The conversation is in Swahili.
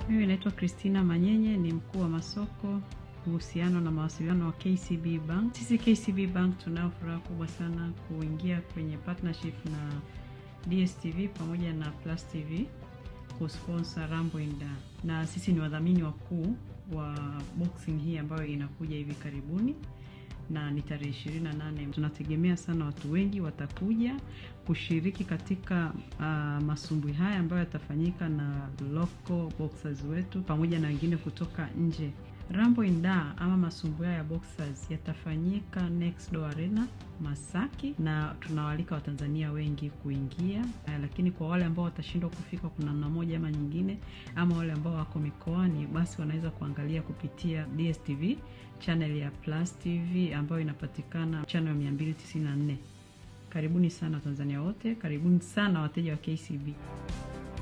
Mimi naitwa Christina Manyenye, ni mkuu wa masoko uhusiano na mawasiliano wa KCB Bank. Sisi KCB Bank tunao furaha kubwa sana kuingia kwenye partnership na DSTV pamoja na Plus TV kusponsor Rambo Inda, na sisi ni wadhamini wakuu wa boxing hii ambayo inakuja hivi karibuni na ni tarehe 28. Tunategemea sana watu wengi watakuja kushiriki katika uh, masumbwi haya ambayo yatafanyika na local boxers wetu pamoja na wengine kutoka nje. Rambo Inda ama masumbwi haya ya boxers yatafanyika Next Door Arena Masaki, na tunawaalika Watanzania wengi kuingia uh, lakini kwa wale ambao watashindwa kufika kuna namna moja ama nyingine, ama wale ambao wako mikoani, basi wanaweza kuangalia kupitia DSTV channel ya Plus TV ambayo inapatikana channel 294. Karibuni sana Tanzania wote, karibuni sana wateja wa KCB.